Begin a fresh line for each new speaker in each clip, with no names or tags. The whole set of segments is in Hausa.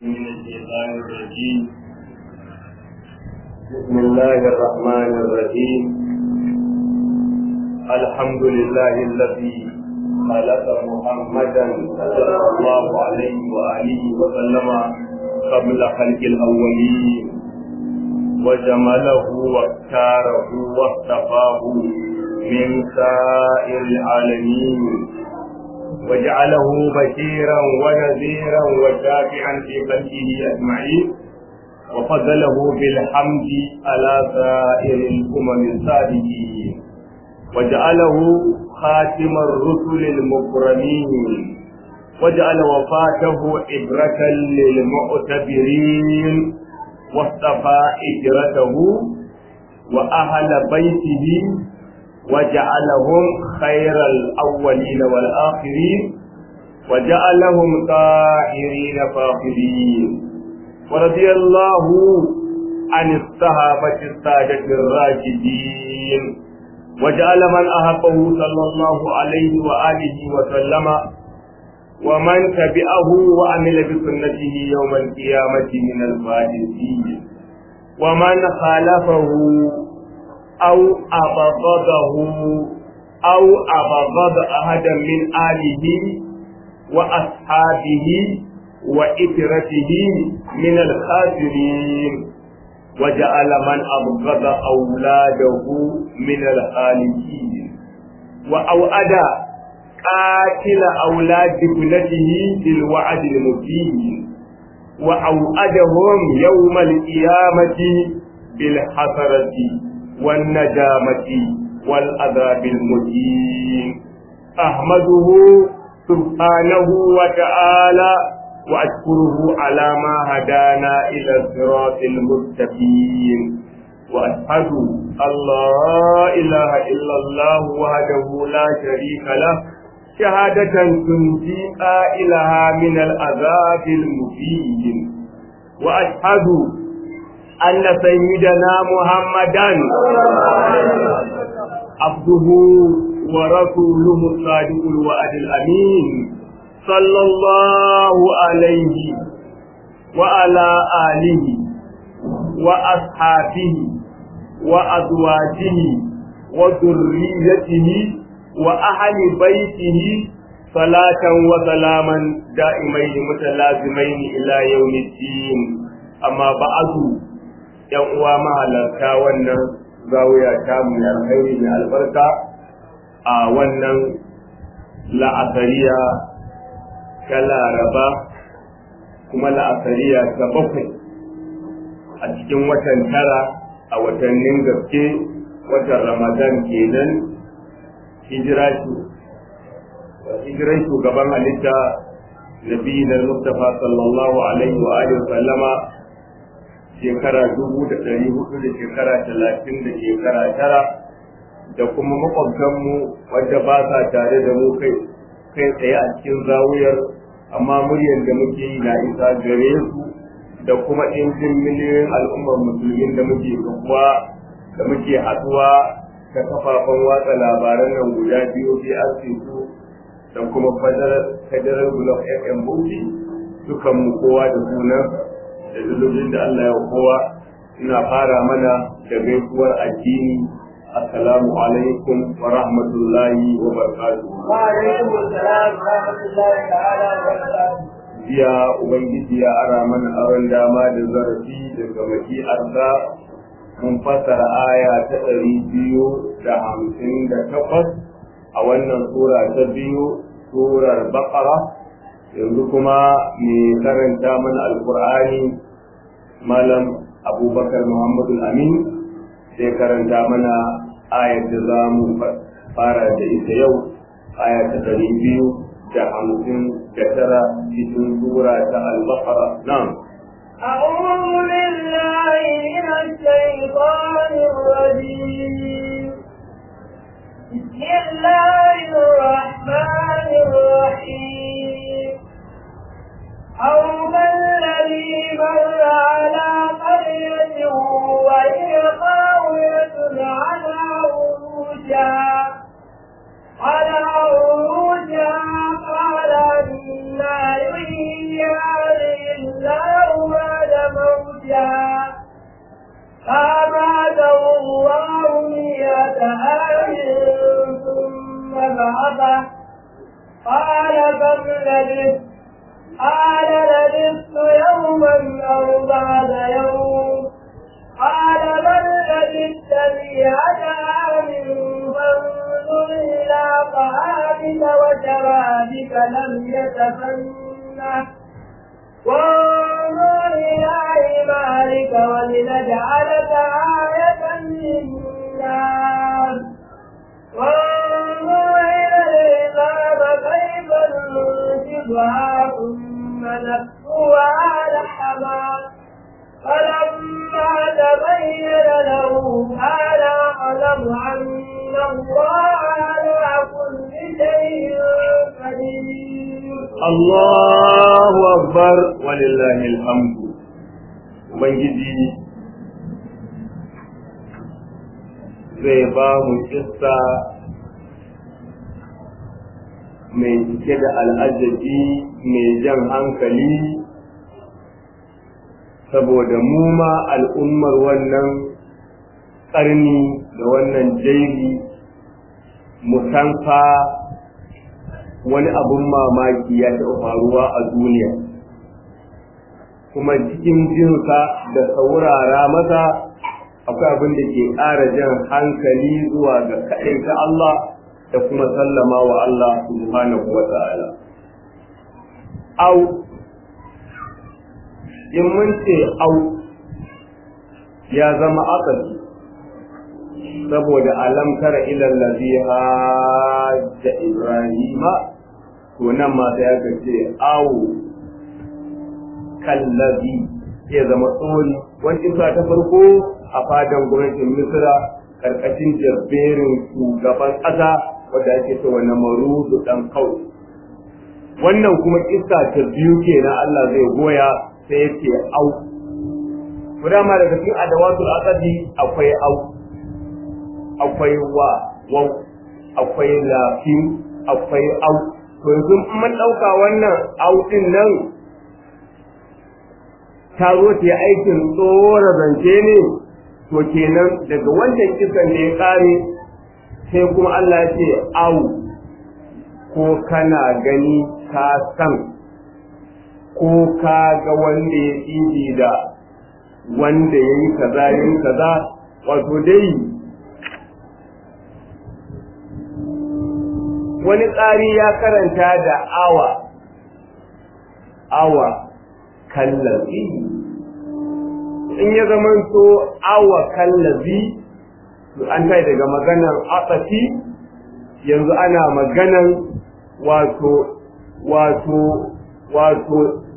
من الشيطان الرجيم بسم الله الرحمن الرحيم الحمد لله الذي خلق محمدا صلى الله عليه وآله وسلم قبل خلق الأولين وجمله واختاره واصطفاه من سائر العالمين وجعله بشيرا ونذيرا وشافعا في خلقه اجمعين وفضله بالحمد على سائر الامم السابقين وجعله خاتم الرسل المكرمين وجعل وفاته عبرة للمعتبرين واصطفى اجرته واهل بيته وجعلهم خير الأولين والآخرين وجعلهم طاهرين فاخرين ورضي الله عن الصحابة السادة الراشدين وجعل من أحبه صلى الله عليه وآله وسلم ومن تبعه وعمل بسنته يوم القيامة من الفائزين ومن خالفه أو أبغضه أو أبغض أحدا من آله وأصحابه وإترته من الخاسرين وجعل من أبغض أولاده من الخالدين وأوعد قاتل أولاد ابنته بالوعد المبين وأوعدهم يوم القيامة بالحسرة والندامة والعذاب المهين أحمده سبحانه وتعالى وأشكره على ما هدانا إلى الصراط المستقيم وأشهد أن لا إله إلا الله وحده لا شريك له شهادة تنجي قائلها من العذاب المهين وأشهد أن سيدنا محمدا عبده ورسوله الصادق الوعد الأمين صلى الله عليه وعلى آله وأصحابه وأزواجه وذريته وأهل بيته صلاة وسلاما دائمين متلازمين إلى يوم الدين أما بعد yan uwa mahalarta wannan zawiya ta mu alkhairi mai albarka a wannan la'asariya ta laraba kuma la'asariya ta bakwai a cikin watan tara a watannin gaske watan ramadan kenan hijira hijiran shugaban halitta nabi na mustafa sallallahu alaihi wa alihi wa sallama shekara dubu da ɗari hudu da shekara talatin da shekara tara da kuma makwabtanmu wadda ba sa tare da mu kai kai tsaye a cikin zawuyar amma muryar da muke yi na isa gare su da kuma ɗincin miliyoyin al'ummar musulmin da muke kafuwa da muke haɗuwa ta kafafen watsa labaran nan guda biyu BRC su da kuma federal block fm bauchi dukanmu kowa da sunan da dalolin da Allah ya kowa ina fara mana da gaisuwar addini assalamu alaikum wa rahmatullahi wa barakatuh
wa alaikum assalam wa rahmatullahi ta'ala wa barakatuh
jiya ubangiji ya ara mana aron dama da zarafi daga maki'arsa mun fassara aya ta ɗari biyu da hamsin da takwas a wannan sura ta biyu surar baƙara yanzu kuma mai karanta mana alkur'ani malam abubakar muhammadu amin sai karanta mana ayar da za mu fara da ita yau aya ta ɗari biyu da hamsin da tara cikin sura ta albakara nan
أعوذ بالله من الشيطان الرجيم بسم الله الرحمن الرحيم أو كالذي مر على قرية وهي خاوية على عروشها على عروشها قال أنا يحيي هذه الله بعثه قال كم لبثت قال لبثت يوما أو بعد يوم قال بل لبثت مئة عام فانظر إلى طعامك وشرابك لم يتسنه وانظر إلى حمارك ولنجعلك آية للناس وانظر إلى العظام كيف ننشدها ثم نكسوها لحما فلما تبين له قال أعلم أن الله على كل شيء قدير
Allahu akbar walillahi alhamdu Ubangiji zai ba mu kissa mai cike da al'ajabi mai jan hankali saboda mu ma al'ummar wannan ƙarni da wannan jaili musanfa wani abun mamaki ya taɓa faruwa a duniya kuma cikin jinsa da saurara masa akwai abin da ke ƙara jan hankali zuwa ga kaɗai ta Allah da kuma sallama wa Allah subhanahu wa ta'ala. Au, in mun ce au ya zama akali saboda alam tara ilal ladhi hajja ibrahima to nan ma sai aka ce awu kallabi ya zama tsoni wani isa ta farko a fadan gwamnatin misira karkashin jabberin shugaban ƙasa wadda ake ce wani marudu dan kawai wannan kuma kissa ta biyu kenan Allah zai goya sai ya ce au ma daga cikin adawatul aqdi akwai au akwai wa wau akwai lafin akwai au to yanzu mun ɗauka wannan au ɗin nan ta zo ta yi aikin tsora zance ne to kenan daga wancan kisan ne ya ƙare sai kuma Allah ya ce au ko kana gani ka san ko ka ga wanda ya ɗibi da wanda ya yi kaza yin kaza wato dai wani tsari ya karanta da awa awa kallazi in ya zamanto awa kallazi an kai daga maganan atsafi yanzu ana maganan wato wato wato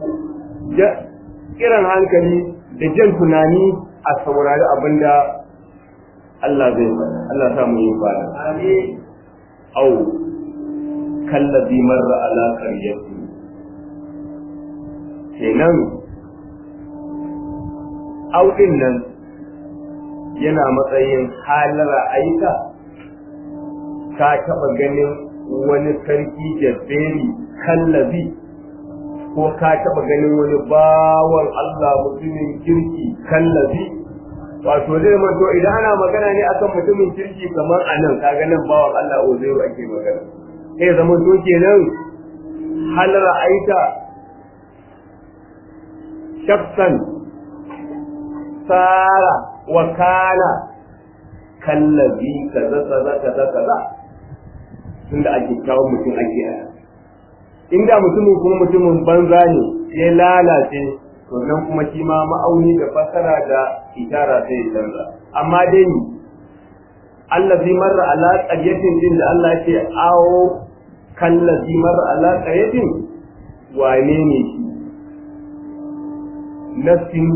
kiran hankali da jan tunani a saurari abinda Allah zai faɗa Allah sa mu yi fara
amin
au kallazi marra ala qaryati kenan au din nan yana matsayin halara aika ka taɓa ganin wani sarki jabberi kallazi ko ka taɓa ganin wani bawan Allah mutumin kirki kallazi wato zai manto idan ana magana ne akan mutumin kirki kamar anan ka ganin bawan Allah ozero ake magana sai zama to kenan hal ra'aita shafsan sara wa kana kallazi kaza kaza kaza kaza tunda ake kawo mutum ake aya inda mutumin kuma mutumin banza ne ya lalace to nan kuma shi ma ma'auni da fasara da itara sai ya canza amma dai allazi marra ala qaryatin din da Allah ya ce awo kallazi marra ala qaryatin wane ne shi nafsin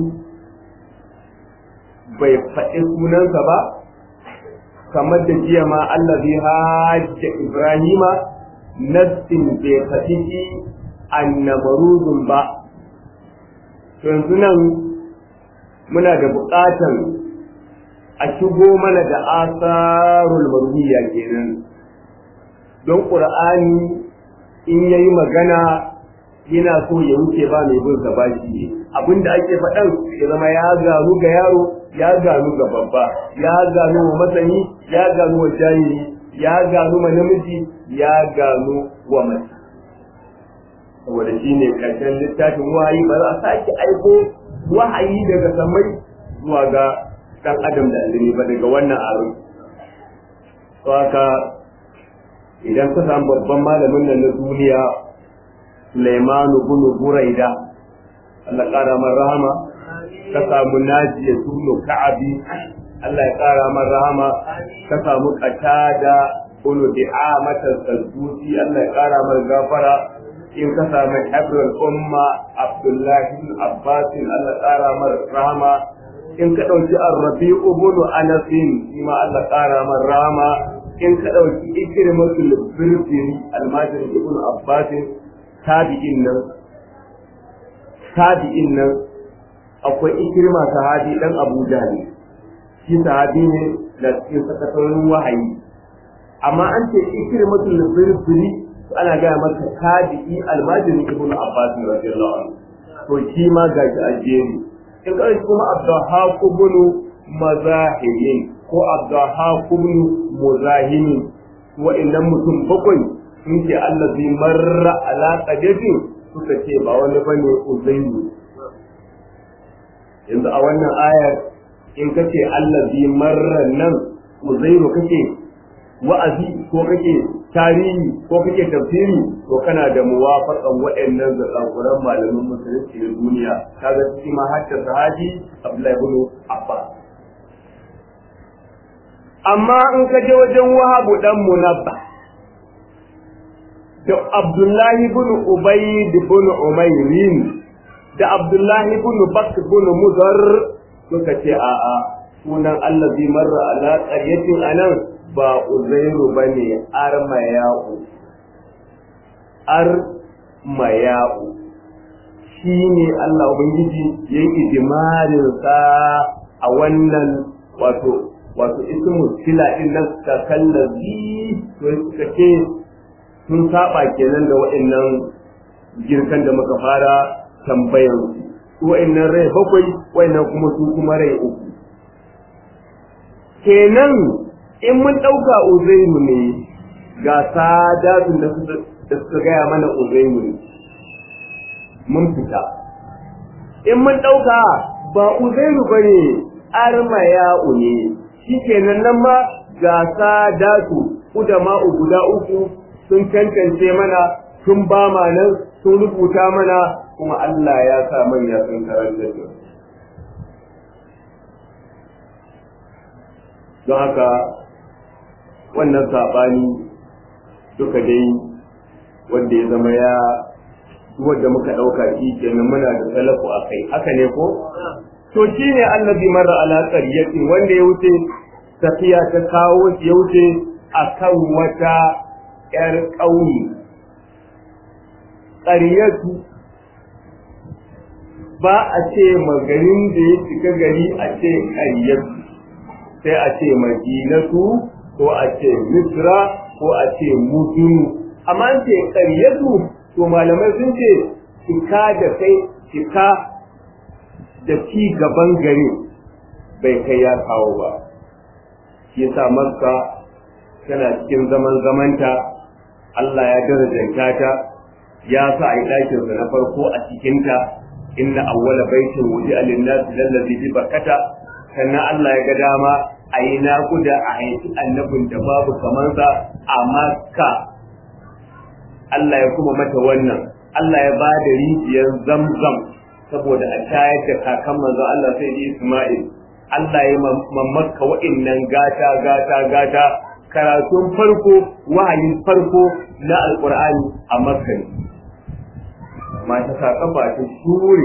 bai faɗi sunansa ba kamar da jiya ma allazi hajja ibrahima nafsin bai faɗi shi annabaruzun ba to yanzu nan muna da buƙatan a shigo mana da asarul marwiya kenan don ƙur'ani in yayi magana yana so ya wuce ba mai bin sa bashi ne abinda ake faɗan ya zama ya gano ga yaro ya gano ga babba ya gano wa masani ya gano wa jahili ya gano ma namiji ya gano wa mace saboda shi ne ƙarshen littafin wahayi ba za a sake aiko wahayi daga samai zuwa ga ɗan adam da aljini ba daga wannan aro to haka idan ka samu babban malamin nan na duniya Sulaimanu bin Buraida Allah ƙara man rahama ka samu Najiya tunu Ka'abi Allah ya ƙara man rahama ka samu Qatada bin Di'amata Saddusi Allah ya ƙara man gafara in ka samu Habrul Umma Abdullahi bin Abbas Allah ya ƙara man rahama in ka ɗauki Ar-Rabi'u bin Anas shi ma Allah ya ƙara man rahama in ka ɗauki Ikrimatul Birbiri Almajiri ibn Abbas tabi'in nan tabi'in nan akwai ikirma sahabi dan Abu Jahl shi sahabi ne da cikin sakatarin wahayi amma an ce ikirmatul birbiri ana gaya maka tabi'i almajiri ibnu Abbas radiyallahu anhu to shi ma ga shi ajeri in ka kuma Abdulhaq ibn Mazahimin ko Abdulhaq ibn Muzahimin wa'annan mutum bakwai sun ce allazi marra ala qadatin suka ce ba wani bane uzairu yanzu a wannan ayar in kace allazi marra nan uzairu kake wa'azi ko kake tarihi ko kake tafsiri to kana da muwafaqan waɗannan zakakuran malamin musulunci na duniya kaga cikin ma hatta sahabi Abdullahi ibn Abbas amma in ka je wajen Wahabu dan Munabbah da Abdullahi bin Ubayd bin Umayrin da Abdullahi bin Bakr bin Mudar suka ce a'a sunan Allah zai marra ala qaryatin anan ba Uzairu bane Armayau Armayau shine Allah ubangiji yayi ijmalin sa a wannan wato wato ismu sila din nan ka kallazi to suka ce sun saba kenan da waɗannan girkan da muka fara tambayan su waɗannan rai bakwai waɗannan kuma su kuma rai uku kenan in mun ɗauka uzairu ne ga sadatun da suka gaya mana uzairu ne mun fita in mun ɗauka ba uzairu ba ne armaya'u ne shi kenan nan ma ga sadatu udama'u guda uku sun cancance mana sun ba ma nan sun rubuta mana kuma Allah ya sa manya sun karanta su don haka wannan saɓani duka dai wanda ya zama ya wanda muka ɗauka shi kenan muna da salafu a kai haka ne ko to shi ne annabi mara alaƙar yakin wanda ya wuce tafiya ta kawo ya wuce a kan wata ‘yar ƙauye, ƙaryatu ba a ce magarin da ya cika gari a ce ƙaryatu, sai a ce madinatu ko a ce misra ko a ce mudunu. Amma an ce ƙaryatu, to malamai sun ce cika da kai cika da ci gaban gari bai kai ya kawo ba. Shi yasa Makka tana cikin zaman zamanta Allah ya darajanta ta ya sa a yi ɗakinsa na farko a cikinta inna awwala baitin wuji alinnas lallazi bi bakkata sannan Allah ya ga dama a yi naƙuda a haifi annabin da babu kamansa a makka Allah ya kuma mata wannan Allah ya ba da rijiyar zamzam saboda a shayar da kakan manzo Allah sai da Isma'il Allah ya mamakka wa'innan gata gata gata karatun farko wahayin farko na alkur'ani a makka ne mata sa kafa ta shuri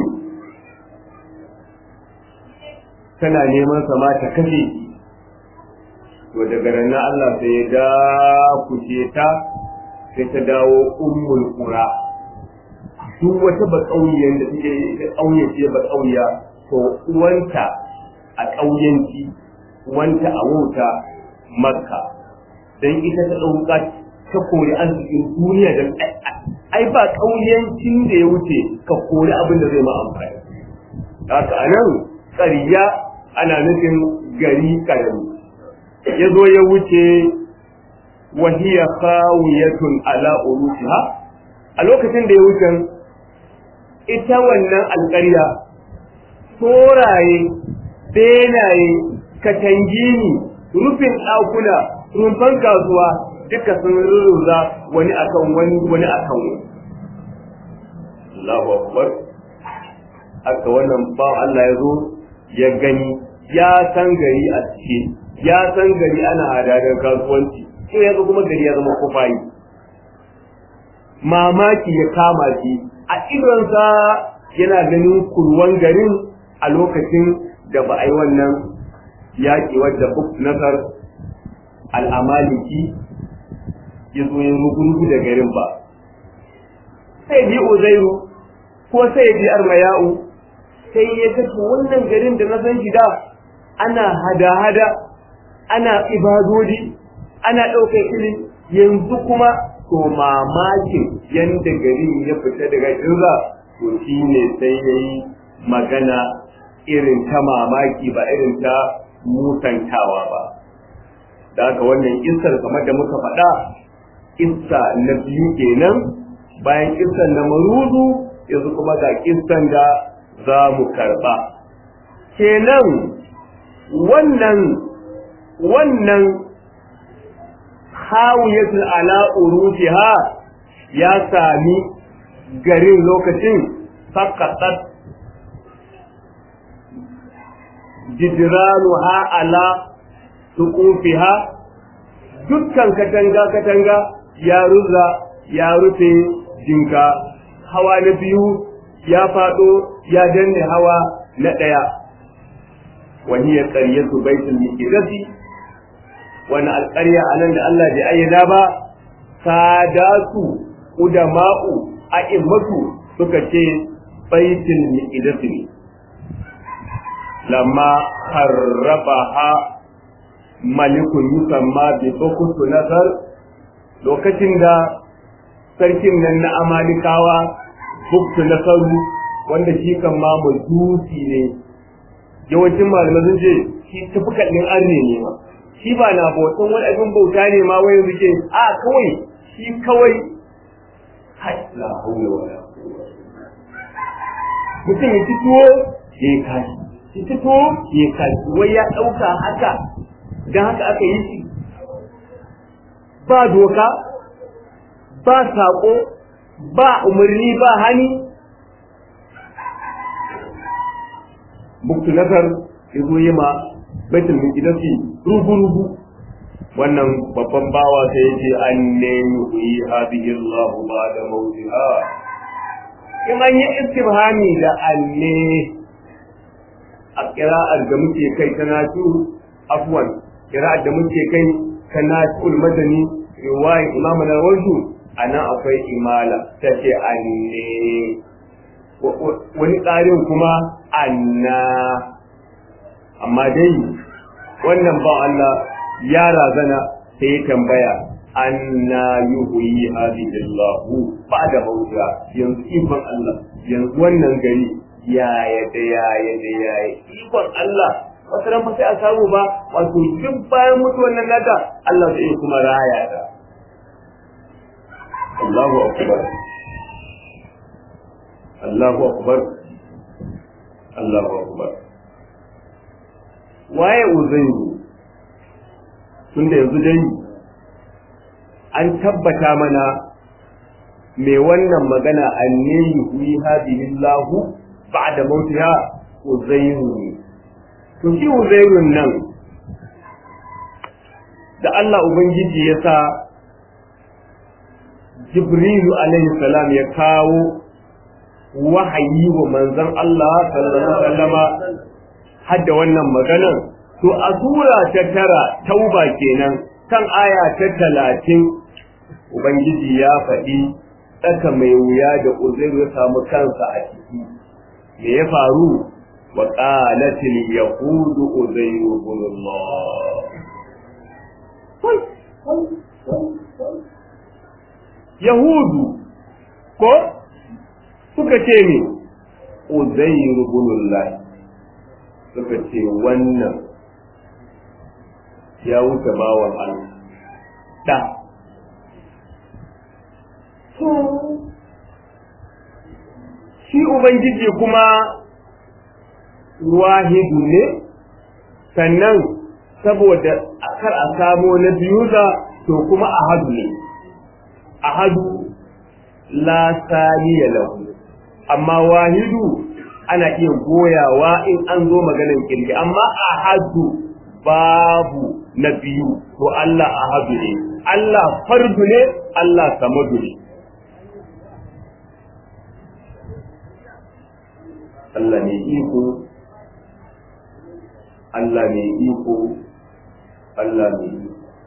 tana neman sama ta kashe to daga ranar Allah sai ya dakuce ta sai ta dawo ummul qura duk wata ba kauyen da take ita kauye ce ba kauya to uwanta a kauyenci uwanta a wuta makka dan ita ta dauka ta kori arzikin duniya da ai ba kauyancin da ya wuce ka kori abin da zai ma amfani haka anan ƙarya ana nufin gari karami ya zo ya wuce wa hiya khawiyatun ala urushiha a lokacin da ya wuce ita wannan alƙarya soraye benaye katangini rufin ɗakuna rumfan kasuwa duka sun rurruza wani akan wani wani akan wani Allahu akbar haka wannan ba Allah ya zo ya gani ya san gari a ciki ya san gari ana hadadar kasuwanci sai ya kuma gari ya zama kufayi mamaki ya kama shi a idonsa yana ganin kurwan garin a lokacin da ba a yi wannan yaƙi wadda buk nasar al'amaliki ya zo yin rugurugu da garin ba sai bi uzairu ko sai bi armayau sai ya tafi wannan garin da na san shi da ana hada-hada ana ibadodi ana ɗaukar ilimi yanzu kuma to mamakin yanda garin ya fita daga irza to shi ne sai ya yi magana irin ta mamaki ba irin ta mutantawa ba da haka wannan kissar kamar da muka faɗa kissa na biyu kenan bayan kissan na marudu yanzu kuma ga kissan da za mu karɓa kenan wannan wannan hawiyatul ala urufiha ya sami garin lokacin faqatat jidranuha ala tuqufiha dukkan katanga katanga ya ruza ya rufe jinka hawa na biyu ya fado ya danne hawa na daya وهي قرية بيت المقدس wani alƙarya a nan da Allah bai ayyana ba sadatu udama'u a'immatu suka ce baitul miqdas ne lamma harrabaha malikun yusamma bi bukutu nasar lokacin da sarkin nan na amalikawa buktu nasaru wanda shi kan ma majusi ne yawancin malamai sun ce shi tafi kaɗin arne ne ma shi ba na bautan wani abin bauta ne ma wai suke a kawai shi kawai hai la haula wala mutum ya fito ya yi kashi ya fito ya yi kashi wai ya ɗauka haka don haka aka yi shi ba doka ba saƙo ba umarni ba hani buktu nazar ya zo yi ma baitul muqaddasi rubu rubu wannan babban bawa sai yace anne yuhi hadhihi Allah ba'da mawtiha in an yi istibhami da anne a kira'ar da muke kai ta nasu afwan kira'ar da muke kai ta nasu madani riwayat imam al-wardu ana akwai imala tace anne wani ƙarin kuma anna amma dai wannan ba Allah ya razana sai ya tambaya anna yuhyi hadhihi Allah ba'da mawta yanzu ikon Allah yanzu wannan gari yaya da yaya da yaya ikon Allah wasu ran sai a samu ba wato duk bayan mutuwan nan nata Allah zai kuma raya ta Allahu akbar Allahu akbar Allahu akbar waye uzairu tunda yanzu dai an tabbata mana mai wannan magana anne yuhi hadihi Allah ba'da mautiha uzairu ne to shi uzairun nan da Allah ubangiji ya sa Jibrilu alaihi salam ya kawo wahayi wa manzon Allah sallallahu alaihi wasallama hadda wannan maganan to a sura ta tara tauba kenan kan aya ta talatin ubangiji ya faɗi tsaka mai wuya da uzairu ya samu kansa a ciki me ya faru wa qalatil yahudu uzairu ibn Allah yahudu ko suka ce ne uzairu ibn Allah suka ce wannan ya wuce bawan Allah da to shi ubangiji kuma wahidu ne sannan saboda kar a samo na biyuza to kuma ahadu ne ahadu la saniya lahu amma wahidu ana iya goyawa in an zo maganar kirki amma ahadu babu na biyu to Allah ahadu ne Allah fardu ne Allah samadu ne Allah ne iko Allah ne iko Allah ne iko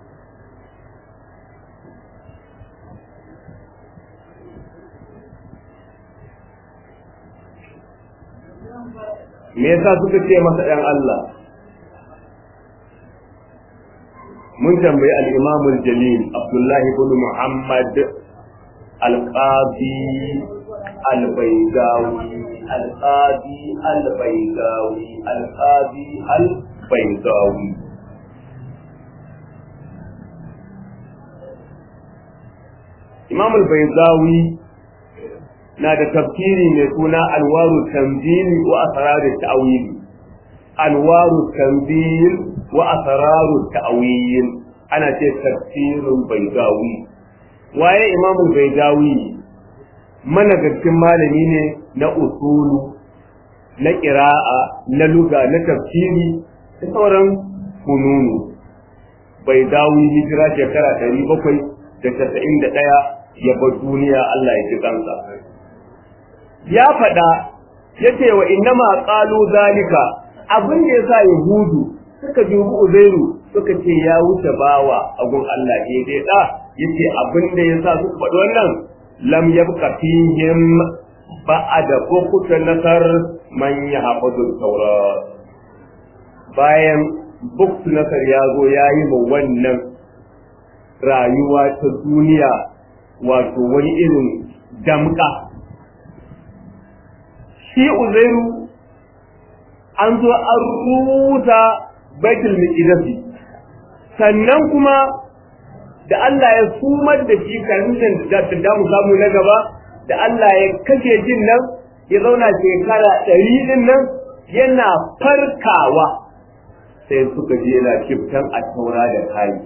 me yasa suka ce masa ɗan Allah mun tambayi al-Imam al-Jalil Abdullah ibn Muhammad al-Qadi al-Baydawi al-Qadi al-Baydawi al-Qadi al-Baydawi Imam al-Baydawi na da tafsiri mai suna alwaru tanzili wa asraru ta'wili alwaru tanzil wa asraru ta'wil ana ce tafsirul baydawi waye imamul baydawi managarcin malami ne na usulu na qira'a na luga na tafsiri da sauran fununu baydawi hijira shekara 791 ya bar duniya Allah ya ji kansa ya faɗa ya ce wa innama ƙalu zalika abin da ya sa yahudu suka dubi uzairu suka ce ya wuce bawa a gun Allah ke dai da ya ce abin da ya sa suka faɗi wannan lam yabqa fihim ba'ada bukuta nasar man yahfazu taura bayan buktu nasar ya zo ya yi ma wannan rayuwa ta duniya wato wani irin damka shi uzairu an zo an ruta baitul miqdisi sannan kuma da Allah ya sumar da shi kanin da da mu samu na gaba da Allah ya kashe jin nan ya zauna shekara ɗari din nan yana farkawa sai suka je yana kiftan a taura da kayi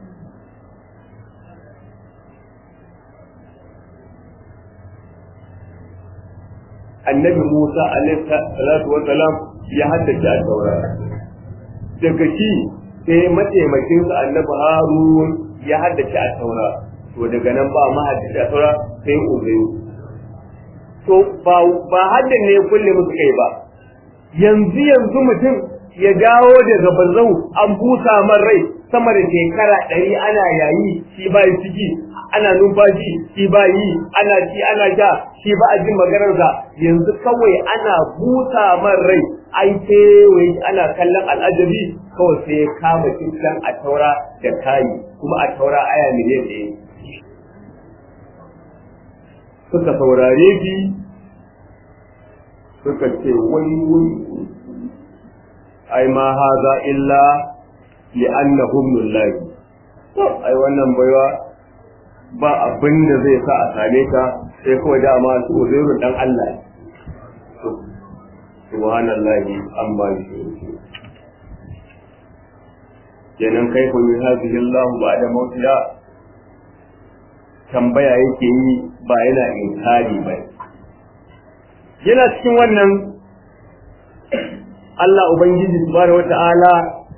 annabi Musa alaihi salatu wa salam ya haddace a taura daga shi sai mataimakin sa annabi Harun ya haddace a taura to daga nan ba ma haddace a taura sai Uzairu to ba ba haddan ne kulle musu kai ba yanzu yanzu mutum ya dawo daga bazau an busa man rai sama da shekara ɗari ana yayi shi ba ciki ana numfashi shi ba yi ana ci ana sha shi ba a jin maganarsa yanzu kawai ana busa man rai ai kewaye ana kallon al'ajabi kawai sai ya kama cikin a taura da kayi kuma a taura aya miliyan ɗaya suka saurare shi suka ce wai wai ai ma haza illa li'annahum lillahi to ai wannan baiwa ba abin da zai sa a same ka sai kawai dama su uzairu dan Allah subhanallahi an ba shi kenan kai ko yi hadhihi Allah ba'da mautiya tambaya yake yi ba yana inkari ba yana cikin wannan Allah Ubangiji subhanahu wata'ala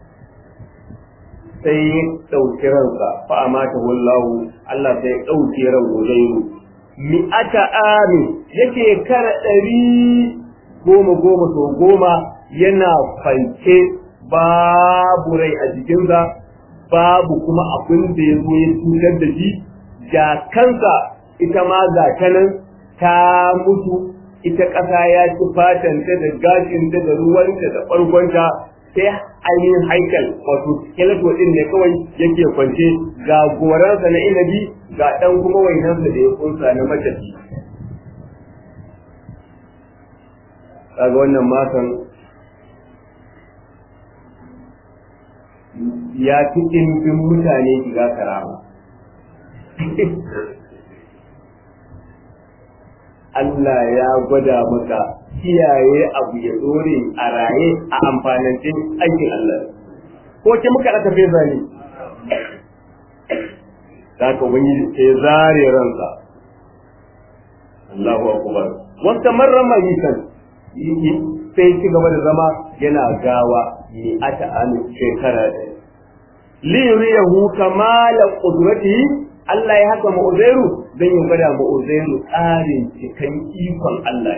sai ya ɗauki ransa fa amata wallahu Allah sai ya ɗauki ran Uzairu mi'ata ami yake kara ɗari goma goma so goma yana fanke babu rai a jikinsa babu kuma abin da ya zo ya cutar da shi da kansa ita ma ga ta nan ta mutu ita ƙasa ya ci fatanta da gashinta da ruwanta da ɓargonta sai ainihin haikal wato skeleton ɗin ne kawai yake kwance ga goransa na inabi ga ɗan kuma wainansa da ya kunsa na matafi kaga wannan matan ya fi ɗimbin mutane shiga karama Allah ya gwada maka kiyaye abu ya dore a raye a amfanancin aikin Allah ko ke muka aka fe zani da ka wani sai zare ransa Allahu akbar wata marra mayitan sai ci gaba da zama yana gawa ni ata amin shekara ɗaya li yuriyahu kamala qudratihi Allah ya haka ma'uzairu don yin gwada ma'uzairu tsarin cikan ikon Allah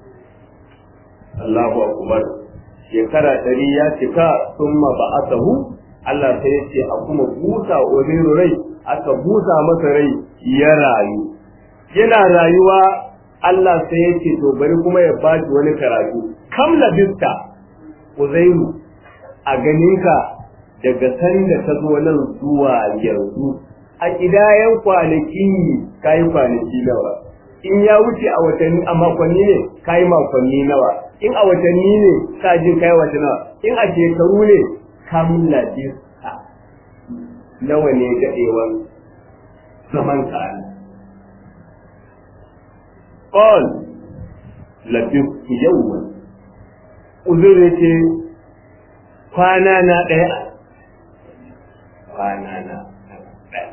Allahu akbar shekara ɗari ya cika sun ba'asahu Allah sai ya ce a kuma busa uzairu rai aka busa masa rai ya rayu yana rayuwa Allah sai ya ce to bari kuma ya ba shi wani karatu kam labista uzairu a ganinka daga sanda ta zo nan zuwa yanzu a kidayen kwanaki ka yi kwanaki nawa in ya wuce a watanni a makonni ne ka yi makonni nawa in a watanni ne ka jin ka yi wata nawa in a shekaru ne kam labista nawa ne daɗewan zaman ka قال لبثت يوما uzur ce kwana na ɗaya kwana na ɗaya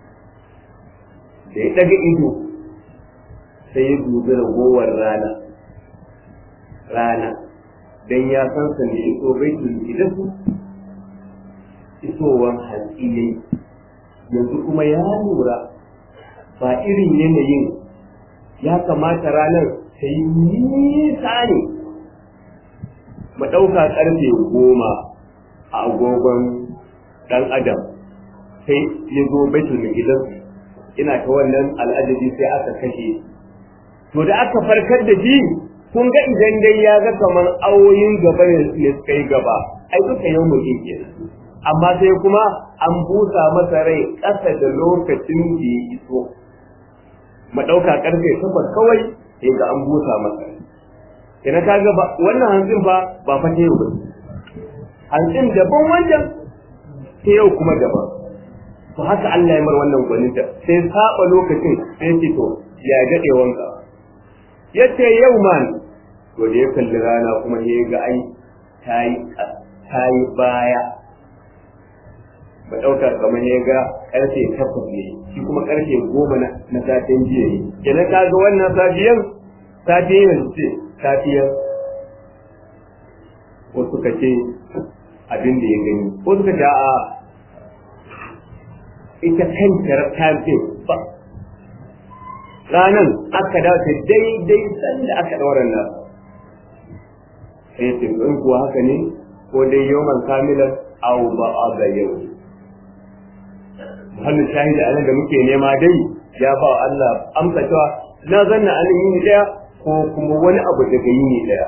da ya ɗaga ido sai ya dubi ragowar rana rana don ya san sa ne iso baitul gidansu isowar hantsi ne yanzu kuma ya lura ba irin yanayin ya kamata ranar ta yi nisa ne mu ɗauka ƙarfe goma a agogon ɗan adam sai ya zo baitul gidan ina ta wannan al'adabi sai aka kashe to da aka farkar da shi kun ga idan dai ya ga kamar awoyin gaba ne suka yi gaba ai duka yau mu ke amma sai kuma an busa masa rai ƙasa da lokacin da ya iso mu ɗauka ƙarfe takwas kawai sai ga an busa masa ina ka ga ba wannan hanzin fa ba fa ta yau ba hanzin daban wancan ta yau kuma daban to haka Allah ya mar wannan gwaninta sai saba lokacin sai ce to ya daɗe wanka ya ce yau man to da ya kalli rana kuma ya ga ai ta yi baya ba ɗauka kamar ya ga ƙarfe takwas ne shi kuma ƙarfe goma na satin jiya ne kenan ka ga wannan safiyan safiyan ce safiyar ko suka ce abin da ya gani ko suka ce a ita kanta ta ce ba ranan aka dawo ta daidai sanda aka ɗaura nan sai ce in kuwa haka ne ko dai yawan kamilan au ba a ga yau muhallin shahida anan da muke nema dai ya ba Allah amsa cewa na zanna an yini daya ko kuma wani abu daga yini daya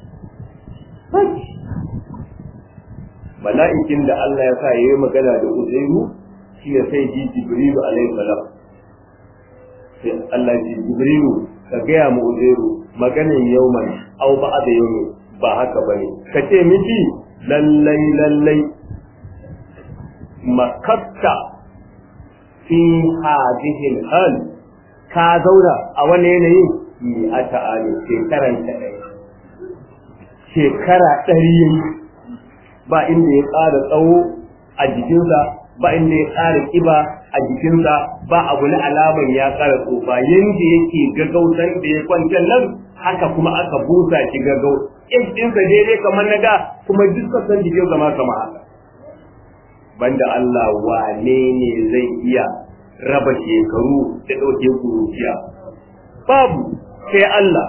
mala'ikin da Allah ya sa yayi magana da Uzairu shi ne sai ji Jibrilu alaihi salam sai Allah ji Jibrilu ka gaya mu Uzairu maganan yauman au ba da yau ba haka bane ka ce miki lallai lallai makatta fi hadhihi hal ka zauna a wani yanayin mi a ta'ali shekaran ta ɗaya shekara ɗari ba inda ya ƙara tsawo a jikinsa ba inda ya ƙara ƙiba a jikinsa ba abu na alaman ya ƙara tsofa yanda yake gaggautan da ya kwantar nan haka kuma aka busa shi gaggau ɗinsa daidai kamar na da kuma duk sassan jikin zama kama haka banda Allah wane ne zai iya raba shekaru da ɗauke kuruciya babu sai Allah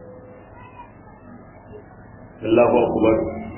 Allahu akbar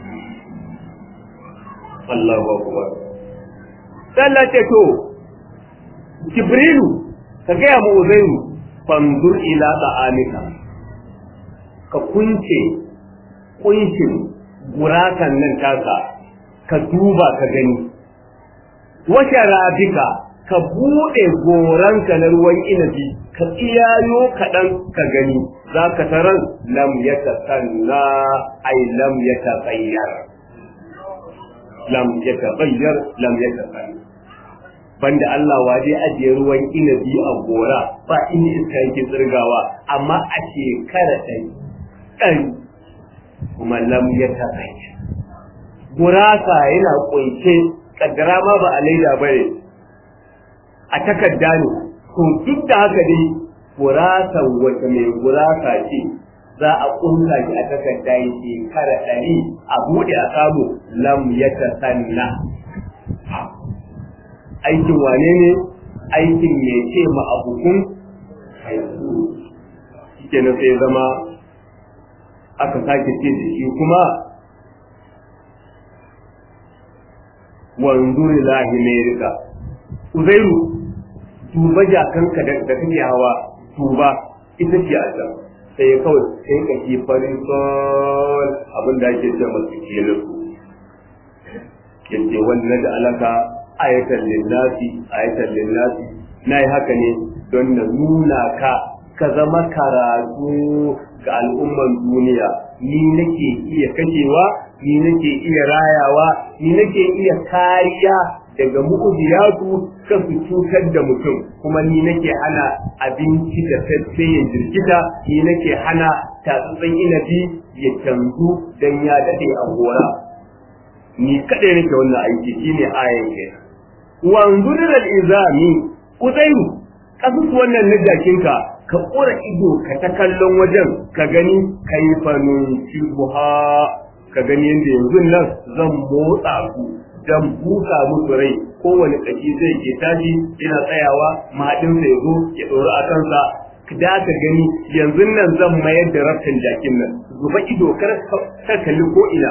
Allahu akbar Allah ce to Jibrilu ka gaya mu Uzairu fanzur ila ta'amika ka kunce kunshin gurakan nan taka ka duba ka gani washe rabika ka buɗe goranka na ruwan inabi ka tsiyayo kaɗan ka gani za ka taran lam ya sanna ai lam ya tsayyar lam ya tsayyar lam ya tsayyar banda Allah wa zai ajiye ruwan inabi a gora ba inda iska yake tsirgawa amma a shekara ɗari ɗari kuma lam ya taɓa gurasa yana ƙunshe kaddara ma ba a laida ba ne a takarda ne to duk da haka dai gurasan wata mai gurasa ce za a ƙunsa shi a takarda ya shekara ɗari a buɗe a samu lam ya tasanna aikin wane ne aikin mai ce ma abukun haihu shi sai zama aka sake ce da shi kuma wanzuri lahi merika uzairu duba jakanka da kake hawa duba ita ce a can sai ya kawai sai ka ke farin sol abin da ake ce masu ke lasu yace wannan da alaka ayatan linnasi ayatan linnasi na yi haka ne don na nuna ka ka zama karatu ga al'umman duniya ni nake iya kashewa ni nake iya rayawa ni nake iya kariya daga mu'udiyatu kan su cutar da mutum kuma ni nake hana abinci da sai ya jirgita ni nake hana tatsatsen inabi ya canzu dan ya dade a gora ni kadai nake wannan aiki shine ayan ke wanzur al izami uzairu kasus wannan na jakinka ka kora ido ka ta kallon wajen ka gani kaifanun shubha ka gani yadda yanzu nan zan motsa ku dan buka musu rai kowane kashi zai ke tashi yana tsayawa mahaɗinsa ya zo ya ɗori a kansa da ka gani yanzu nan zan mayar da rafin jakin nan zuba ido kar ka kalli ko ina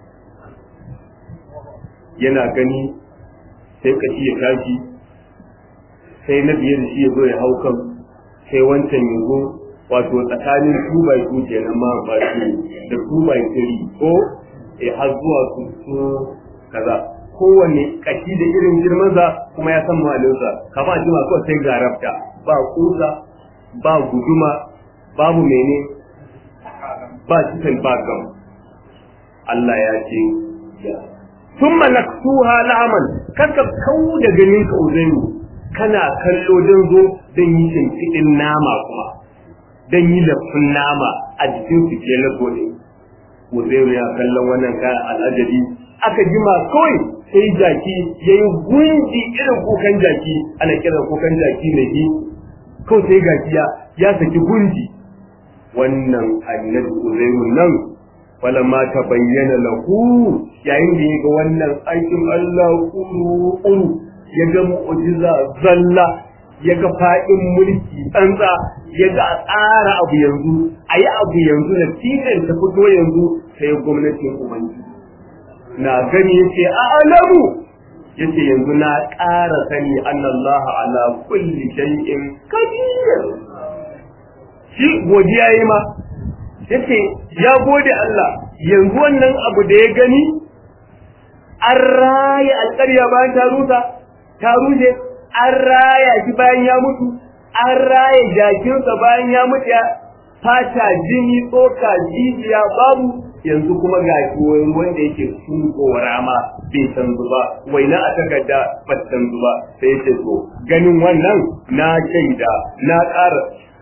yana gani sai kashi ya tashi sai na biyar shi ya zo ya hau kan sai wancan ya zo wato tsakanin two by two kenan ma ba shi da two by three ko eh har zuwa su su kaza kowanne kashi da irin girmansa kuma ya san malinsa kama a jima kawai sai garabta ba kusa ba guduma babu mene ba cikin bagam Allah ya ce sun malaktuha la'aman kaka kau da ganin ka uzairu kana kallo don zo don yi shimfiɗin nama kuma don yi lafin nama a jikin su ke na gode uzairu ya kallon wannan kayan al'ajabi aka jima kawai sai jaki ya yi gunji irin kukan jaki ana kiran kukan jaki mai yi kawai sai gajiya ya saki gunji wannan annabi uzairu nan falamma ta bayyana lahu yayin da ya ga wannan aikin Allah kuru kuru ya ga mu'jiza zalla ya ga fa'in mulki tsantsa ya ga a tsara abu yanzu a yi abu yanzu na titin ta fito yanzu sai gwamnatin ubangiji na gani yace a alamu yace yanzu na ƙara sani annallaha ala kulli shay'in qadir shi godiya yi ma yace ya gode Allah yanzu wannan abu da ya gani an raya alƙarya bayan ta rusa ta rushe an raya shi bayan ya mutu an raya jakinsa bayan ya mutu ya fata jini tsoka jijiya babu yanzu kuma ga shi wanda yake sunkowa rama bai san zuba waina a takarda ba san zuba sai ya ce to ganin wannan na shaida na ƙara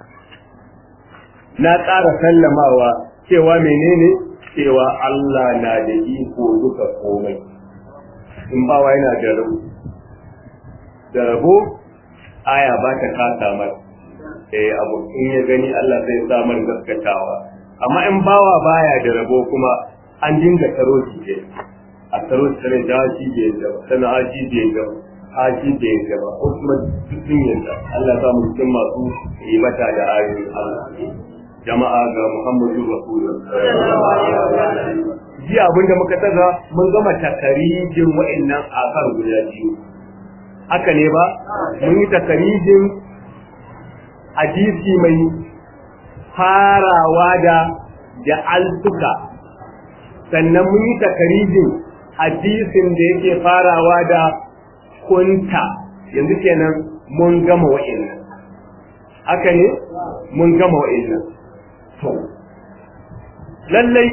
na ƙara sallamawa cewa menene cewa Allah na da iko duka komai in bawa yana da rabo da rabo aya ba ta kasa mar eh abu in ya gani Allah zai samar gaskatawa amma in bawa baya da rabo kuma an dinga taro shi ne a taro shi ne da shi ne da sana haji ne da haji ne da ba ko kuma cikin yanda Allah ya samu cikin masu yi mata da ayoyin Allah jama'a ga Muhammadu Rasulullah jiya abinda muka taga mun gama takarijin wa'annan akar guda biyu haka ne ba mun yi takarijin hadisi mai farawa da da altuka sannan mun yi takarijin hadisin da yake farawa da kunta yanzu kenan mun gama wa'annan haka ne mun gama wa'annan to lallai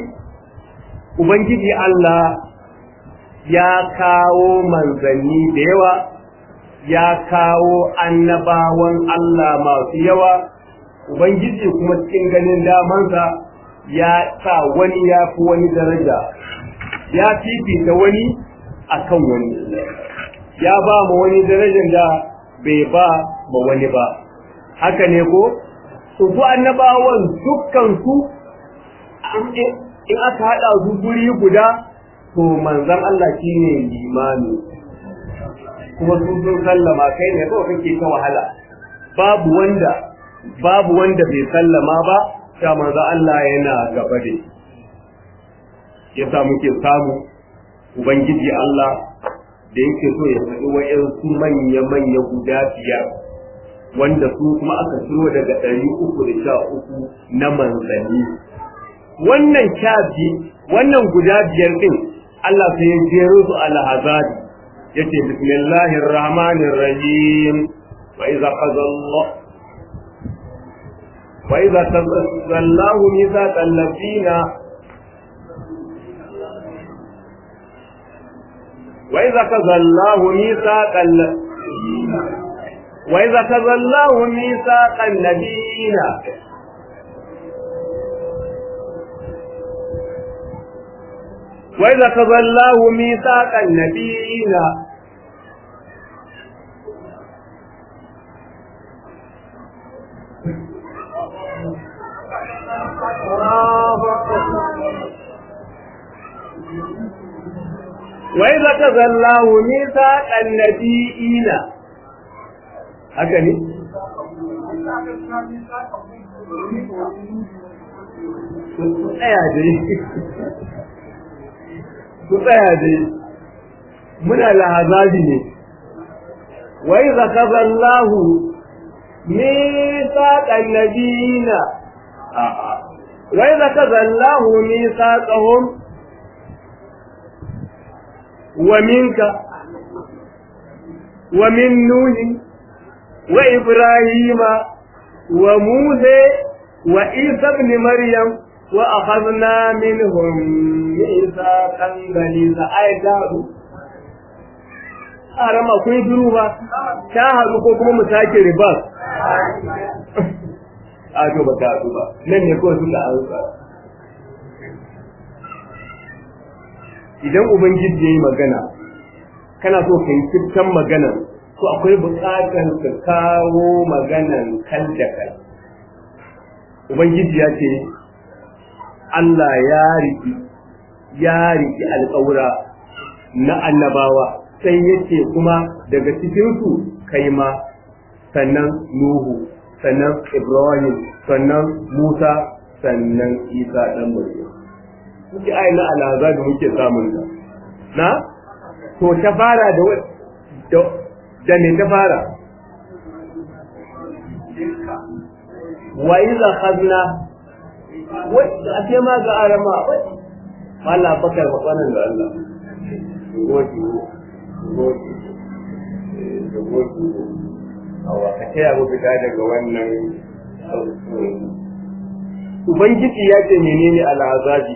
ubangiji Allah ya kawo manzanni da yawa ya kawo annabawan Allah masu yawa ubangiji kuma cikin ganin damansa ya sa wani ya fi wani daraja ya fifita wani akan wani ya ba ma wani darajar da bai ba ma wani ba haka ne ko su su annabawan dukkan su in aka haɗa su guri guda to manzon Allah shine limami kuma sun sun sallama kai ne kawai kake ta wahala babu wanda babu wanda bai sallama ba sha manzon Allah yana gaba da yasa muke samu ubangiji Allah da yake so ya faɗi wa'yansu manya-manya guda biyar wanda su kuma aka ciro daga ɗari uku da sha uku na manzanni wannan sha wannan guda biyar ɗin Allah sai ya jero su alhazabi yace bismillahir rahmanir rahim wa idza qadalla wa idza tazallahu mithaqal ladina وإذا كذا الله ميثاق وإذا كذا الله ميثاق النبيين وإذا كذا الله ميثاق النبيين وإذا كذا الله ميثاق النبيين haka ne? Ku tsaya dai, ku tsaya dai, muna lahazabi ne, wai zaka zallahu misaƙan nabiyina, wai zaka zallahu misaƙahum wa minka wa min nuhin وإبراهيم وموسى وعيسى ابن مريم وأخذنا منهم ميثاقا غليظا آية جاهدو أرم أكوي دروبا شاهدوا كوكما مساكي رباس Ajo ba ta ba, nan ne kawai suka ansa. Idan Ubangiji ya yi magana, kana so ka yi cikin maganar to akwai buƙatar ka kawo maganan kal da kal ubangiji ya ce Allah ya riki ya riki alƙawura na annabawa sai yace kuma daga cikin su kai ma sannan Nuhu sannan Ibrahim sannan Musa sannan Isa dan Maryam kuke ayi na alaza da muke samun ta na to ta fara da da me ta fara wa iza khadna wai a ce ma ga arama Allah bakar matsalan da Allah godi godi godi awa ka taya mu fita daga wannan Ubangiji ya ce menene al'azabi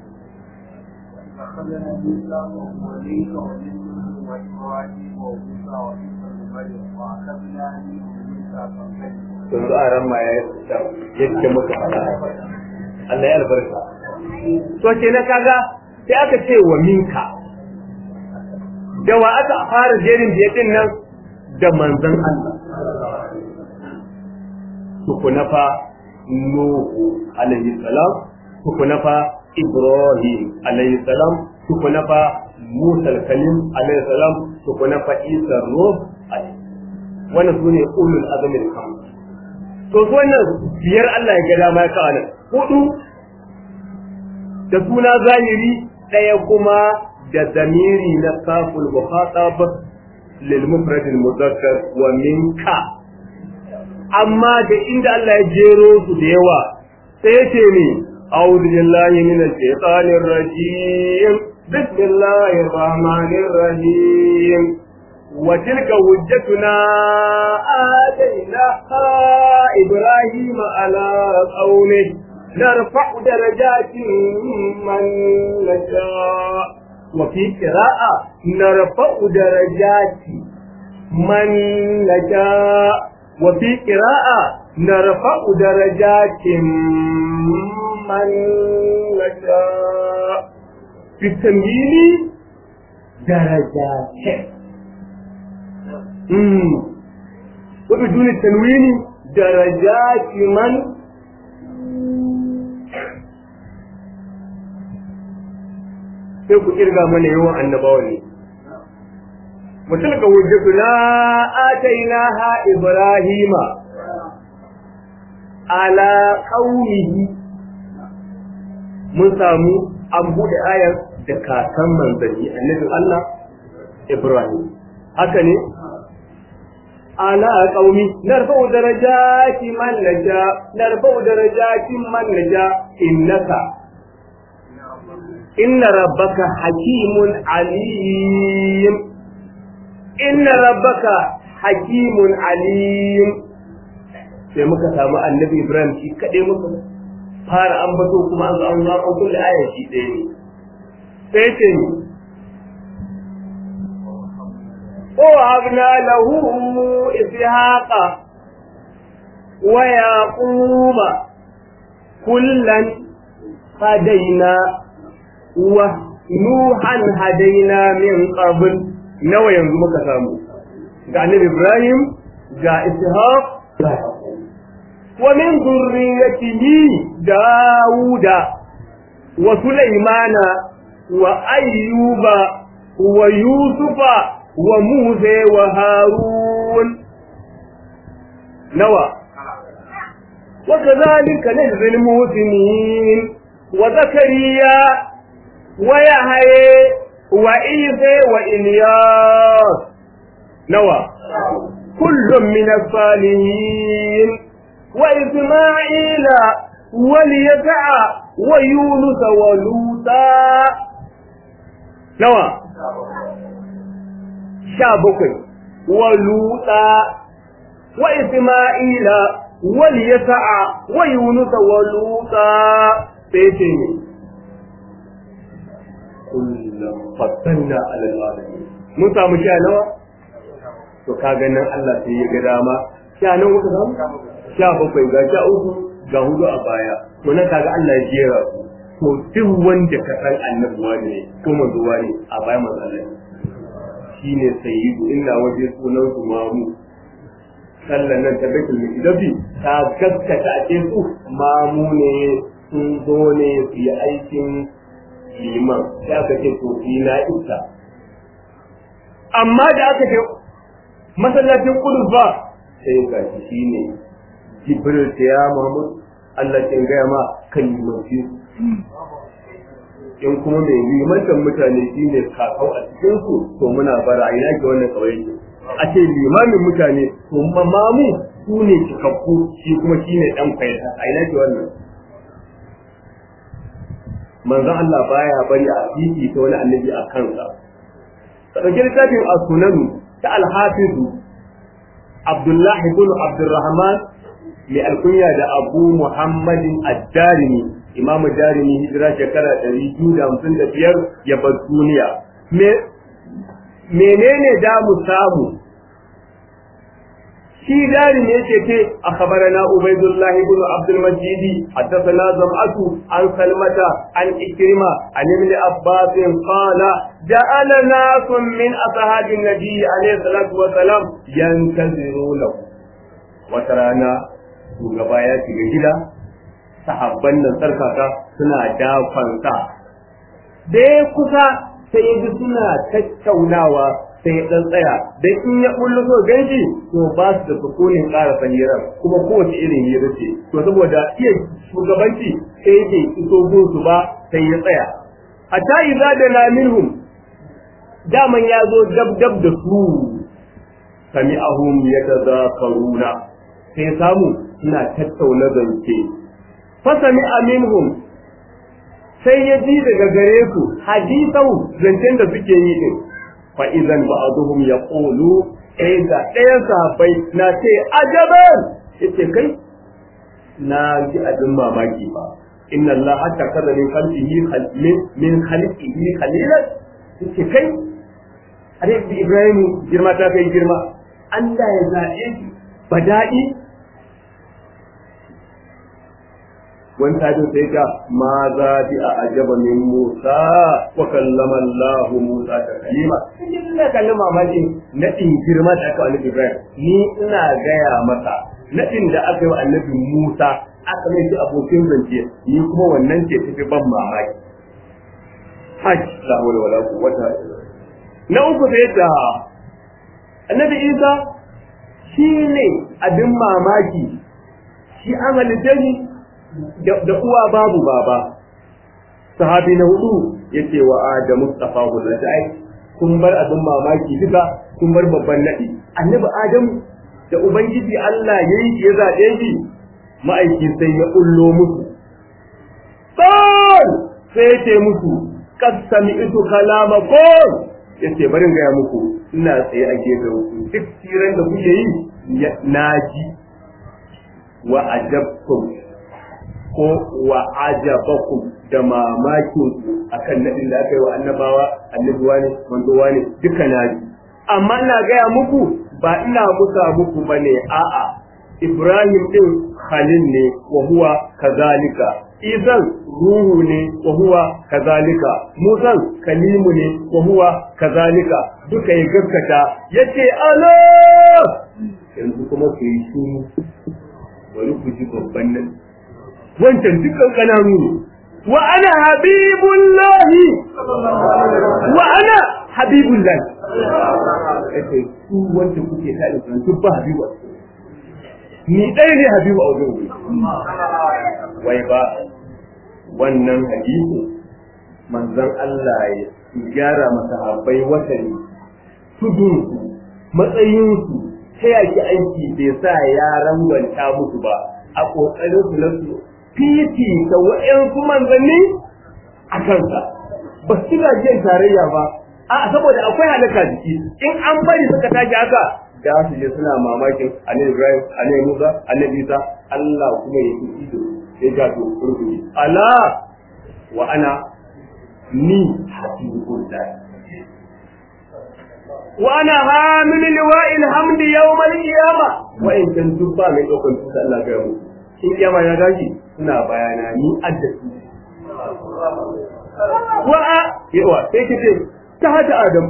yanzu a ran ma ya yake muka fada Allah ya albarka to ke na kaga sai aka ce wa minka da wa aka fara jerin da din nan da manzon Allah tukuna fa Nuhu alaihi salam tukuna fa Ibrahim alaihi salam tukuna fa Musa kalim alaihi salam tukuna fa Isa ruh alaihi wannan su ne ulul azamin kam to su wannan biyar Allah ya ga dama ya kawo nan hudu da suna zahiri ɗaya kuma da zamiri na kaful muhatab lil mufrad al mudakkar wa minka amma da inda Allah ya jero su da yawa sai ya ce ni a'udhu billahi minash shaitanir rajim bismillahir rahmanir rahim وتلك حجتنا آتيناها إبراهيم على قومه نرفع درجات من نشاء وفي قراءة نرفع درجات man nasha wa fi qira'a narfa'u darajatin man nasha fi tamyini darajatin mm wa biduni tanwini darajati man sai ku kirga mana yawan annabawa ne mutum ga wujjatu na atainaha ibrahima ala qaumihi mun samu an bude ayar da kakan manzanni annabi Allah Ibrahim haka ne ala qaumi narfa'u darajati man naja narfa'u darajati man naja innaka inna rabbaka hakimun alim inna rabbaka hakimun alim sai muka samu annabi ibrahim shi kaɗai muka fara ambato kuma an zo an zo an kulle ayar shi ɗaya ne sai ce ni ووهبنا له إسحاق ويعقوب كلا هدينا ونوحا هدينا من قبل nawa yanzu muka samu ga annabi Ibrahim ga Ishaq ga wa min dhurriyyatihi Dawuda wa Sulaimana wa Ayyuba wa Yusufa wa Musa wa Harun nawa wa kadhalika najzi al-muhsinin wa Zakariya wa Yahya وعيسى وإلياس نوى كل من الصالحين وإسماعيل واليسع ويونس ولوطا نوى شابك ولوطا وإسماعيل واليسع ويونس ولوطا بيتين kullum fattanna alal alamin mun samu sha nawa to kaga nan Allah sai ya ga dama sha nawa muka samu sha bakwai ga sha uku ga hudu a baya to nan kaga Allah ya jera su to duk wanda ka san annabuwa ne ko manzuwa ne a baya manzo Allah shine sayyidu inna waje sunan su mamu sallan nan ta baitul miqdisi ta gaskata a cikin su mamu ne sun zo ne su yi aikin liman sai aka ce to fi na isa amma da aka ce masallacin kudus ba sai ga shi ne jibril ta ya mahmud Allah ke gaya ma kan limanci in kuma mai limantan mutane shi ne kakau a cikin su to muna bara ina ke wannan kawai ke a ce limamin mutane to mamu su ne cikakku shi kuma shi ne dan kwaita a ina ke wannan manzon Allah baya bari a fifi ta wani annabi a kansa. Ɗauki littafin a sunanu ta alhafizu Abdullahi bin Abdurrahman mai alkunya da Abu Muhammadin Ad-Darimi Imamu Darimi hijira shekara ɗari biyu da hamsin da biyar ya bar duniya. Menene da mu samu shi dari ne yake ce a khabarana ubaidullah ibn abdul majid haddathana zam'atu an salmata an ikrima an ibn abbas qala ja'ala nasun min ashabi nabi alayhi salatu wa salam yantazirunahu wata rana shugaba ya shiga gida sahabban nan sarkaka suna dafansa da ya kusa sai ya ji suna tattaunawa sai ya dan tsaya dan in ya bullo so ganshi to ba su da sukunin ƙara sanyiran kuma kowace irin hira ce to saboda iya shugabanci sai yake iso gunsu ba sai ya tsaya hatta idza da na minhum daman ya zo dab dab da su sami'ahum yatazakaruna sai samu suna tattauna zance fa sami'a minhum sai ya ji daga gare su hadisau zancen da suke yi din fa idan ba'dhum yaqulu sai da ɗaya sahabbai na ce ajaban yace kai na ji abin mamaki ba inna Allah hatta kaza min khalqihi min khalqihi khalilan yace kai are Ibrahim girma ta kai girma Allah ya zaɓe shi ba daɗi wani tajin sai ka ma za bi a ajaba min Musa wa kallama Allah Musa ta kalima ina kallon mamakin naɗin girma da aka annabi Ibrahim ni ina gaya masa naɗin da aka yi wa annabi Musa aka mai shi abokin zance ni kuma wannan ce tafi ban mamaki hajj la hawla wala quwwata na uku sai da annabi Isa shi ne abin mamaki shi an halitta ni da uwa babu baba sahabi na hudu yace wa adamu mustafa gullata ai kun bar abin mamaki duka kun bar babban nadi annabi adamu da ubangiji Allah yayi ya zabe shi ma'aiki sai ya kullo musu sai sai yace musu qad sami'tu kalamakum yace bari in gaya muku ina tsaye a gefen ku duk tiran da kuke yi naji wa ajabtum ko wa ajabakum da mamakin ku akan nadin da aka yi wa annabawa annabuwa ne manzowa ne duka naji amma ina gaya muku ba ina musa muku bane a'a Ibrahim din Khalil ne wa huwa kazalika Izan ruhu ne wa huwa kazalika Musan kalimu ne wa huwa kazalika duka ya gaskata yace ala yanzu kuma ku yi shuru bari ku ji babban nan wancan dukkan kananu ne wa ana habibullahi wa ana habibullahi yace su wanda kuke tare da su ba habibu ni ɗaya ne habibu a wajen wai ba wannan hadisi manzon Allah ya gyara masahabbai watani tudunsu matsayinsu ta yaki aiki bai sa ya rangwanta musu ba a ƙoƙarin su na su fiti ta wa'yansu manzanni a kansa ba su jin tarayya ba a saboda akwai halaka jiki in an bari suka tashi haka da su je suna mamakin annabi Ibrahim annabi Musa annabi Isa Allah kuma ya fi ido ya ga to kurkuri ala wa ana ni hasibul wa ana hamil liwa'il hamdi yawm al-qiyama wa in kan dubba mai daukan tuta Allah ga mu in kiyama ya gaji suna bayana ni addatu wa yawa sai kace ta hada adam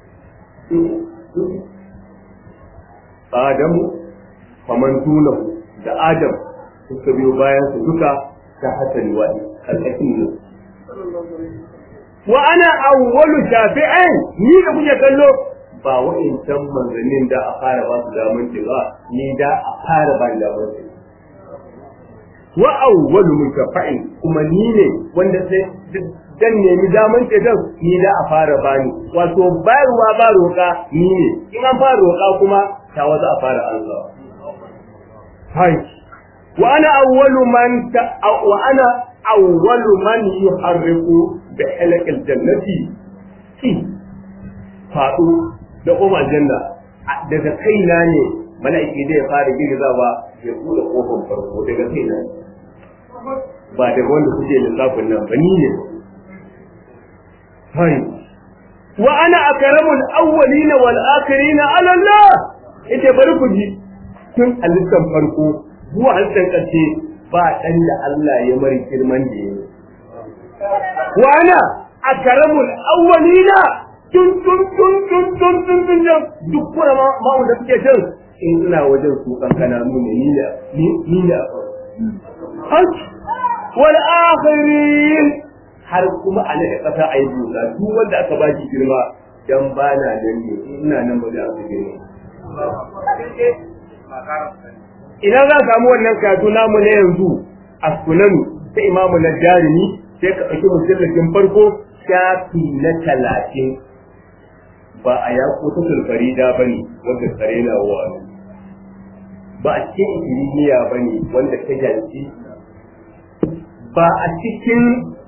Adamu faman tunahu da Adam suka biyo bayan su duka ta hasali wa alƙakin ne. Wa ana awwalu shafi'in ni da kuke kallo ba wa'incan manzannin da a fara ba su daman ba ni da a fara ba ni daman ce. Wa awwalu mushafa'in kuma ni ne wanda sai dan nemi daman ce dan ni da a fara bani wato bayarwa ba roƙa ni ne in an fara roƙa kuma ta waza a fara Allah hai wa ana awwalu man ta wa ana awwalu man yuharriku bi halaqil jannati ki fadu da kuma janna daga kaina ne mala'iki zai fara girgizawa ya kula kofar farko daga kaina ba daga wanda kuke lissafin nan ba ni ne hai wa ana akramul awwalina wal akhirina ala Allah ita bari ku ji tun a lissan farko zuwa halittar ƙarshe ba ɗan da Allah ya mari girman da ya yi. Wa ana a karamul awwalina tun tun tun tun tun tun tun tun duk kuma ma'u da suke can in suna wajen su kankana mu ne ni da ni da Hajj wal akhirin har kuma a da ƙasa a yi busa duk wanda aka ba shi girma dan ba na nan ne ina nan ba da aka girma. Ina za samu wannan karatu namu na yanzu a sunanu ta imamu na jarumi sai ka ɗauki musulmakin farko shafi na talatin ba a yaƙo ta sulfarida ba ne wanda kare na wani ba a cikin ikiriniya ba ne wanda ta janci ba a cikin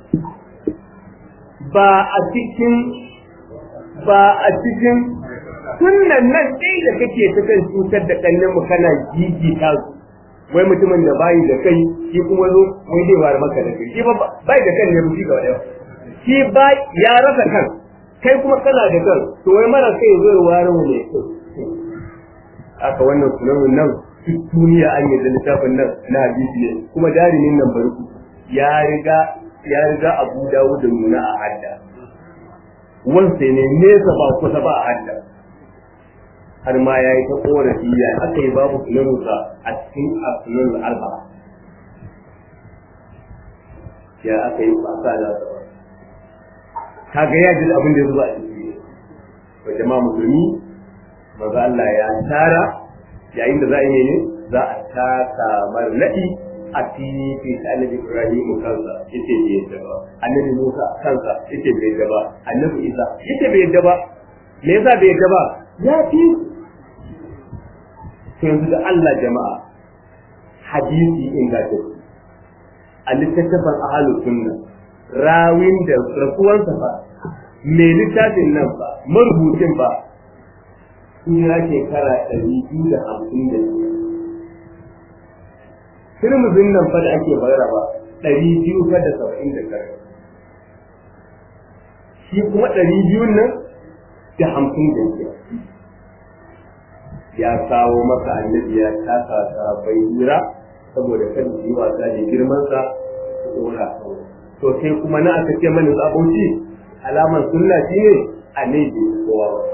ba a cikin ba a cikin sunan nan ɗaya da kake ta kan cutar da ƙannin mu kana gigita su wai mutumin da bayi da kai shi kuma zo wai zai ware maka da kai shi ba bai da kan ne ba shi ga wani shi ba ya rasa kan kai kuma kana da kan to wai mara kai zo ya ware mu ne aka wannan sunan nan duk duniya an yi da littafin nan na hadisi ne kuma darimin nan barku ya riga ya riga Abu Dawud da nuna a hadda wansa ne nesa ba kusa ba a hadda har ma ya yi ta korafi ya aka yi babu sunansa a cikin asunan alba ya aka yi fasa da kaga ya ji abin da ya zuba a ciki wa jama'a musulmi maza Allah ya tara yayin da za a yi ne za a taka marnaɗi a titi ta annabi Ibrahim kansa yace bai yadda ba annabi Musa kansa yace bai yadda ba annabi Isa yace bai yadda ba me yasa bai yadda ba ya fi to yanzu da Allah jama'a hadisi ingantacce a littattafan ahalu sunna rawin da rasuwansa fa mai littafin nan fa marubucin fa sun ya shekara ɗari biyu da hamsin da biyar turmuzin nan fa da ake bayar ba ɗari biyu fa da saba'in da tara shi kuma ɗari biyun nan da hamsin da biyar ya kawo maka annabi ya taka ta bai hira saboda kan yi wasa da girmansa su ɗora to sai kuma na aka ce mani aboki alaman sunna shi ne annabi kowa ba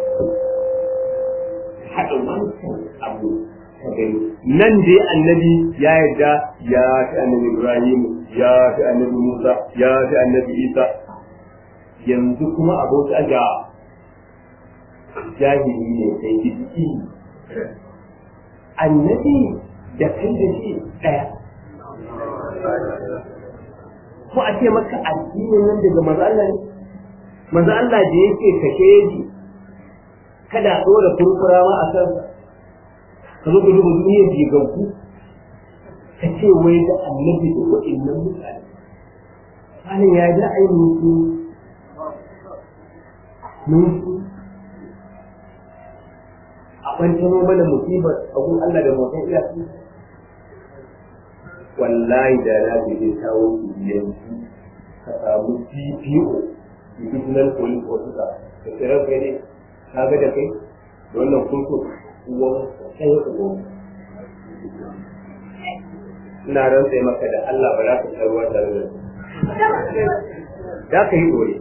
haɗa wancan abu nan dai annabi ya yarda ya fi annabi Ibrahim ya fi annabi Musa ya fi annabi Isa yanzu kuma abota ga jahili ne sai gidi annabi da kai da shi ɗaya ko a ce maka addinin nan daga maza Allah ne maza Allah da yake kashe ji kada a ɗora kurkura ma a kansa ka zo ka duba duniyar jigaggu ka ce wai da annabi da waɗannan mutane halin ya da ai musu musu a ɓantano mana musibar abun Allah da mutum iya su wallahi da na je kawo yanzu ka samu CPO divisional police officer da tsirar gare ka ga da kai da wannan kurkuku uwan ɗaya uwan ina rantsa maka da Allah ba za ka sha ruwa tare da za ka yi ɗore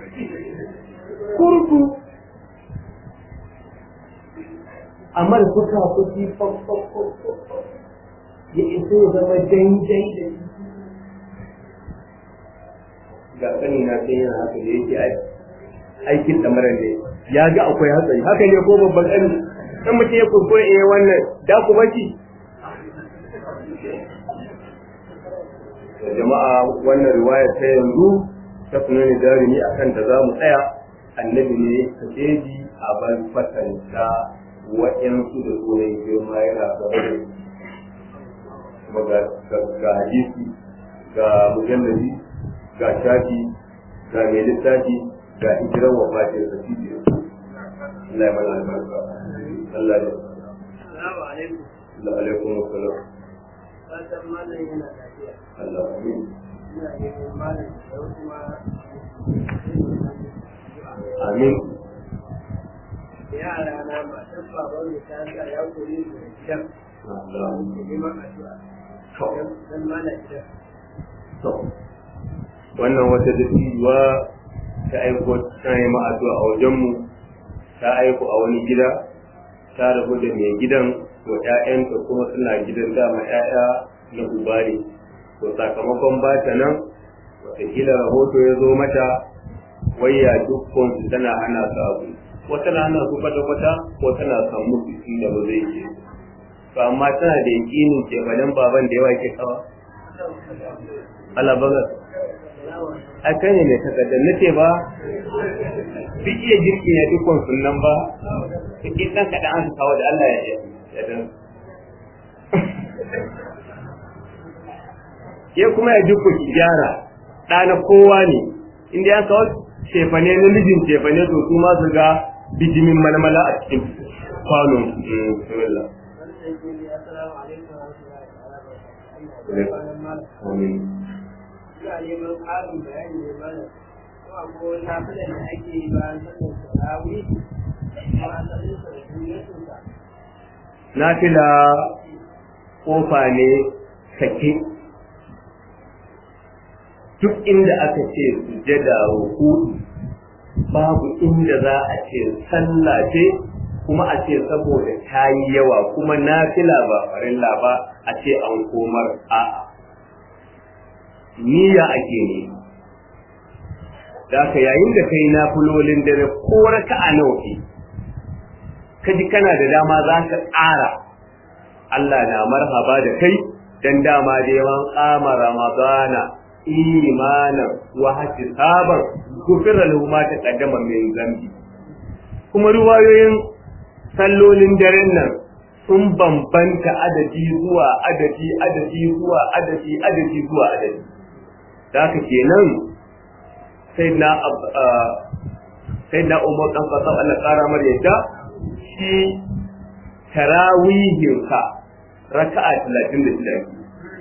kurku amma da kuka kuki ya isa ya zama daidai da ga sani na sai yana haka da yake aikin da mara ne ya ga akwai hatsari haka ne ko babban ƙani in mutum ya kurkure eh wannan da ku baki jama'a wannan riwaya ta yanzu ta sunani jarumi akan da za mu tsaya annabi ne ka jeji a ban fatanta wa'yansu da sunan girma yana gaba da kuma ga hadisi ga mujallabi ga shafi ga mai littafi ga hijirar wafatin da shi ne Allah ya mana albarka Allah ya
Assalamu alaikum.
da alaikum assalam
Fatan malam yana lafiya.
Allah amin
Ina neman malam da wasu ma
amin
da yara na matan baban da ta sa ya koyi da gidan
Allah
da neman addu'a.
to
Dan malam gidan.
to wannan wata dattijuwa ta aiko ta yi addu'a a wajenmu ta aiko a wani gida ta rabu da mai gidan to ƴaƴanta kuma suna gidan dama ƴaƴa na uba ne to sakamakon ba ta nan wataƙila rahoto ya zo mata wayya dukkan su tana hana su abu wata na hana su kwata-kwata ko tana san musu inda ba zai je to amma tana da yakinin keɓalen baban da yawa ke kawa Allah baga a kan ne mai takardar na ce ba duk iya girki ya dukkan sunan ba duk ɗan kaɗan an kawo da Allah ya ya dan ke kuma ya duk ki gyara ɗa na kowa ne inda ya kawo cefane na mijin cefane to su ma su ga bijimin malmala a cikin kwanon bismillah
Wannan ke ne assalamu alaikum wa rahmatullahi wa barakatuh. Malam
amin
ina neman ƙarin bayani ne malam. Ko akwai wani nafilan da ake yi bayan sallar tarawih? Kuma asalin sa da duniyarsa.
nafila kofa ne sake duk inda aka ce sujada ruku babu inda za a ce sallah ce kuma a ce saboda ta yi yawa kuma nafila ba farilla ba a ce an komar a'a niyya ake ne da ka yayin da kai nafilolin dare ko raka'a nawa ke kaji kana da dama za ka tsara Allah na marhaba da kai dan dama da yawan kama ramadana imanan wa hatisaban gufira lahu ma taqaddama min zambi kuma ruwayoyin sallolin daren nan sun bambanta adadi zuwa adadi adadi zuwa adadi adadi zuwa adadi da haka kenan sai na sai na umar dan fasa Allah kara mar yadda shi tarawihinsa raka'a 36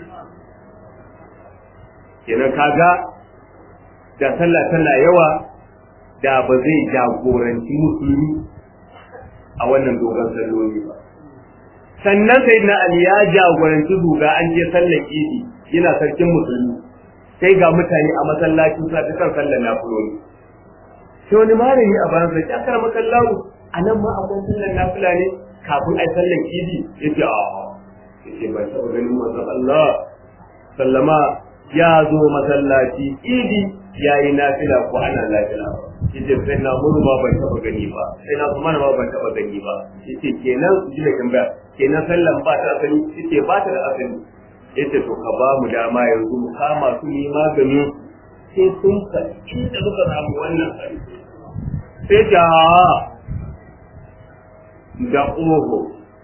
kenan kaga da sallah tana yawa da ba zai jagoranci musulmi a wannan dogon salloli ba sannan sai na ali ya jagoranci duga an je sallar idi yana sarkin musulmi sai ga mutane a masallacin sa kan sallar nafiloli sai wani malami a bayan sai ya kara makallahu a nan ma akwai sallar nafila ne kafin ai sallar idi yace a yace ba taɓa ganin manzon Allah sallama ya zo masallaci idi ya yi nafila ko ana nafila yace sai na muru ma ban taba gani ba sai na kuma ma ban taba gani ba yace kenan ji da tambaya kenan sallan ba ta asali yace ba ta da asali yace to ka ba mu dama yanzu mu kama su ni magani sai sun ka inda muka samu wannan sai da da oho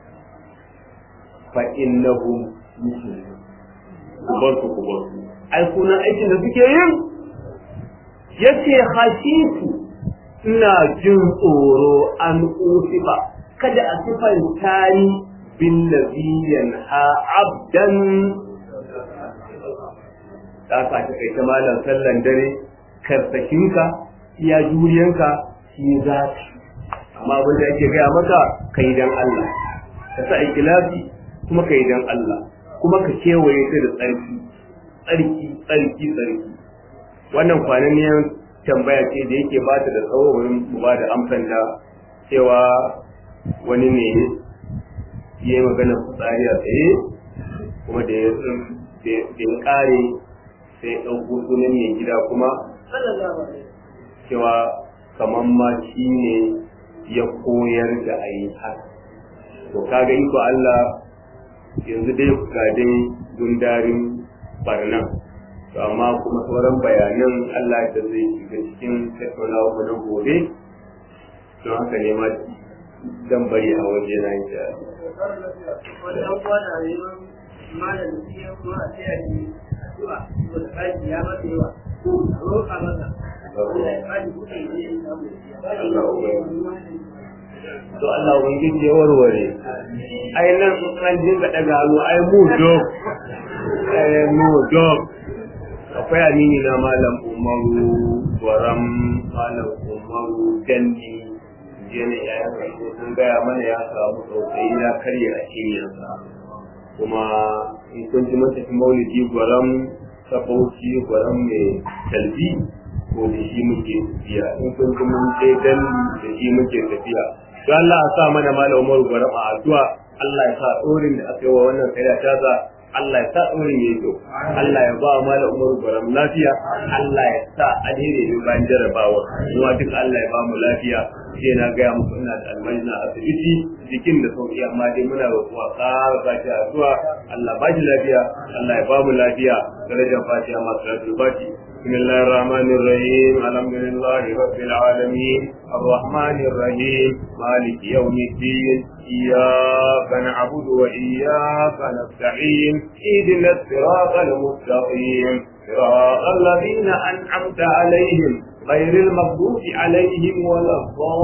fa innahum muslimun ku bar su ku bar su ai kunan aikin da suke yin yace khashitu ina jin tsoro an usifa kada a sifanta ni bin nabiyyan ha abdan ta ka ta kai ta malam sallan dare karsakinka iya juriyanka shi za ka amma abin da ake gaya maka kai dan Allah ka sa ikilasi kuma kai dan Allah kuma ka kewaye ta da tsarki tsarki tsarki tsarki wannan kwananiyar tambaya ce da yake ba ta da tsawo wurin ba da amsan da cewa wani ne ya yi magana fitsari a tsaye kuma da ya kare sai ya ɗauko sunan mai gida kuma cewa kamar ma shi ne ya koyar da a yi haka to kaga iko Allah yanzu dai ga dai gundarin barnan to amma kuma sauran bayanan Allah da zai shiga cikin tattaunawa mu na gobe don haka ne ma dan bari a waje na yi ta
wannan kwana ne malam shi ya kuma a tsaya ne addu'a ko da kaji ya masa yawa roƙa masa Allah ya kaji kuɗi ne ya samu
to Allah ubangiji ya warware ai nan an dinga daga hannu ai mu dog ai mu dog akwai amini na malam umaru gwaram malam umaru danni jene ya yi karfi sun gaya mana ya samu tsautsayi na karya a cinyarsa kuma in kun ji mata fi maulidi gwaram sabauci gwaram mai talbi ko da shi muke tafiya in kun ji mun je danni da shi muke tafiya don Allah ya sa mana malam umaru gwaram a addu'a Allah ya sa tsorin da aka yi wa wannan kai ta sa Allah ya sa ɗorin ya kyau, Allah ya ba wa Malam Umaru Gwaram lafiya, Allah ya sa alheri ne bayan jarabawa, kuma duk Allah ya ba mu lafiya, sai na gaya muku ina da almani na asibiti jikin da sauki amma dai muna roƙuwa ƙara ba shi addu'a Allah ba shi lafiya, Allah ya ba mu lafiya, darajar fatiha masu lafiya fati. بسم الله الرحمن الرحيم الحمد لله رب العالمين الرحمن الرحيم مالك يوم الدين إياك نعبد وإياك نستعين اهدنا الصراط المستقيم صراط الذين أنعمت عليهم غير المغضوب عليهم ولا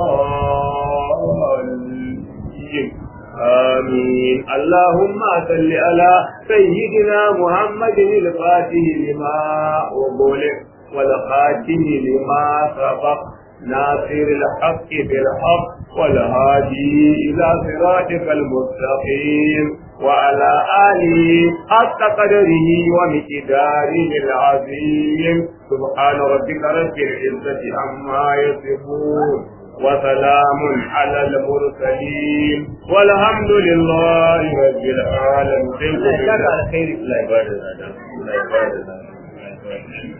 الضالين آمين اللهم صل على سيدنا محمد الفاتح لما أغلق والخاتم لما سبق ناصر الحق بالحق والهادي إلى صراطك المستقيم وعلى آله حق قدره ومقداره العظيم سبحان ربك رب العزة عما يصفون وسلام على المرسلين والحمد لله رب العالمين
Allah ya saka alkhairi.
لا يبارك لنا لا يبارك لنا